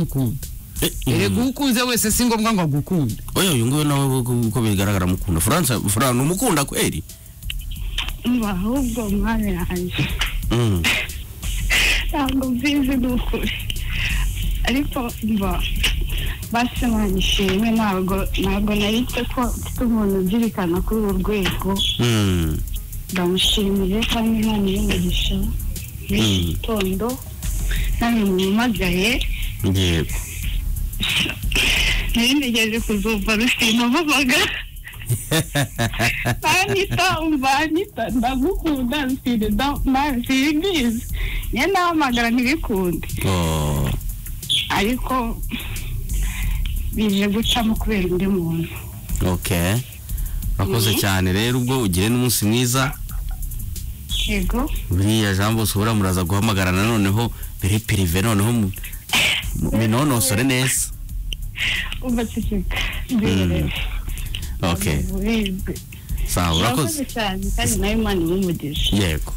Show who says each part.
Speaker 1: ndamukunda erega uwukunze wese si ngombwa ngo agukunda
Speaker 2: oya uyu nguyu nawe uko bigaragara mukunda furansa furansa umukunda kweri
Speaker 3: mba ahubwo umwami yanjye
Speaker 2: Mm.
Speaker 3: ntabwo mbizi ni ukuri ariko mba basomanye ishimwe ntabwo ntabwo narite ko mfite umuntu ubyerekana kuri uru rwego
Speaker 2: Mm.
Speaker 3: ndamushimiye kandi imana y'umugisha n'iki
Speaker 2: Mm.
Speaker 3: gitondo namwe mwumagaye
Speaker 2: yego
Speaker 3: nari ntegereje kuzumva rusimubabaga anita umva anita ndagukunda nsiri nsibizi njye ndahamagara ntibikunde
Speaker 2: Oh.
Speaker 3: ariko bije gucamo kubera undi muntu
Speaker 2: okay urakoze cyane rero ubwo ugire n'umunsi mwiza
Speaker 3: yego
Speaker 2: buriya jean bosco buriya muraza guhamagara noneho bere perive noneho mu- mu- minonosore neza
Speaker 3: umva ceceka mbirerewe
Speaker 2: okay
Speaker 3: ubizi
Speaker 2: sawa urakoze
Speaker 3: urakoze cyane kandi nawe imana imugisha
Speaker 2: yego